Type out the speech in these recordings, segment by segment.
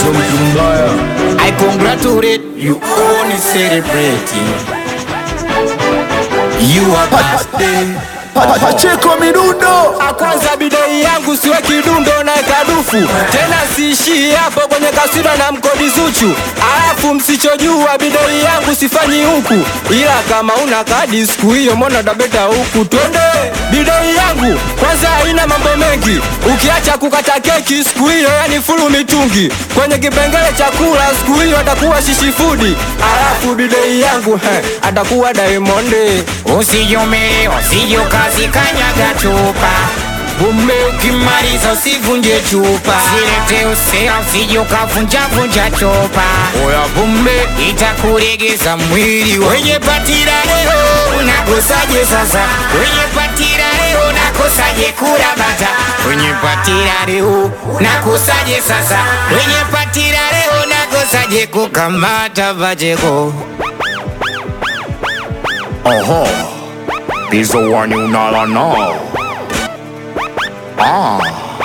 so mtu mbaya I congratulate you only celebrating your birthday. Pa- Pacheko midundo kwanza bidei yangu siwe kidundo na kadufu tena siishii hapo kwenye kasida na mkodi zuchu alafu msichojua bidei yangu sifanyi huku ila kama una kadi siku hiyo mbona tabeta huku twende bidei yangu kwanza haina mambo mengi ukiacha kukata keki siku hiyo yani fulu mitungi kwenye kipengele chakula siku hiyo atakuwa shishifudi alafu bidei yangu he, atakuwa daimondi Usijume, usijukazi kanyaga chupa Bume ukimaliza usivunje chupa Silete usea usijukavunjavunja chupa Oya bume itakuregeza mwili Wenye patira leo unakosaje sasa Wenye patira leo unakosaje kula bata Wenye patira leo unakosaje sasa Wenye patira leo unakosaje kukamata vajeko Oho, Pizzo one unala no. Ah,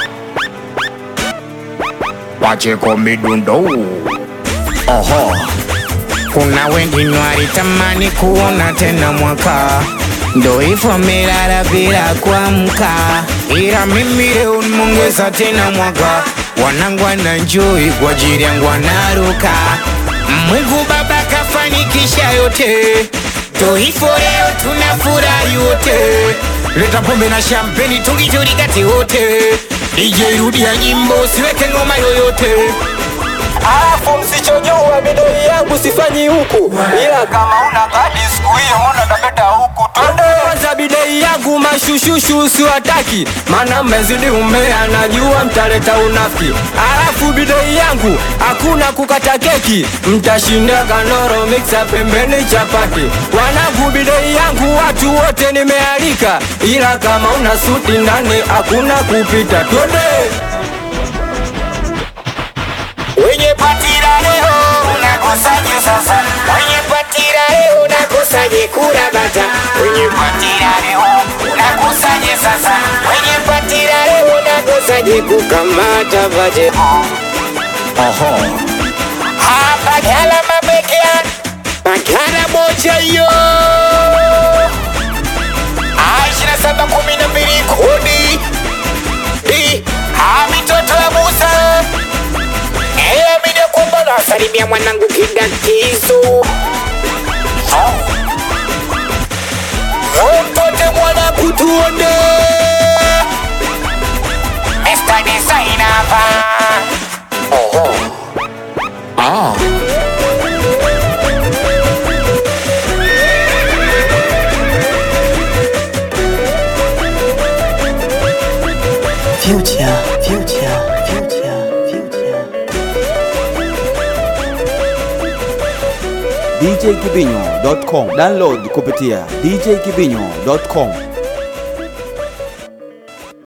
Pacheko midundo. Oho, Kuna wengine walitamani kuona tena mwaka, ndo hivyo amelala bila kuamka, ila mimi leo nimeongeza tena mwaka. Wanangu wananjoi kwa ajili yangu wanaruka. Mungu Baba kafanikisha yote, ndo hivyo leo tunafurahi wote. Leta pombe na champagne tungiturikati wote, DJ rudia nyimbo siweke ngoma yoyote. alafu msichojua bidoi yangu sifanyi huku ila kama una kadi siku hiyo mbona tabeta huku twende kwanza bidei yangu mashushushu usiwataki maana mmezidi umea najua mtaleta unafiki alafu bidei yangu hakuna kukata keki mtashinda kanoro miksa pembeni chapati wanangu bidei yangu watu wote nimealika ila kama una suti ndani hakuna kupita twende Wenye patira leo unakosaje sasa? Wenye patira leo unakosaje kula bata? Wenye patira leo unakosaje sasa? Wenye patira leo unakosaje kukamata vaje? oho, Hapa gala mabekea Magana moja yo Aishina saba kumi na mbili kodi Di Ha mitoto ya Musa Eya mida kwamba nasalimia mwanangu kidakizo Mtote mwana kutuone Mr. Designer hapa oho. Ah, Future, future, future, future. djkibinyo.com download kupitia djkibinyo.com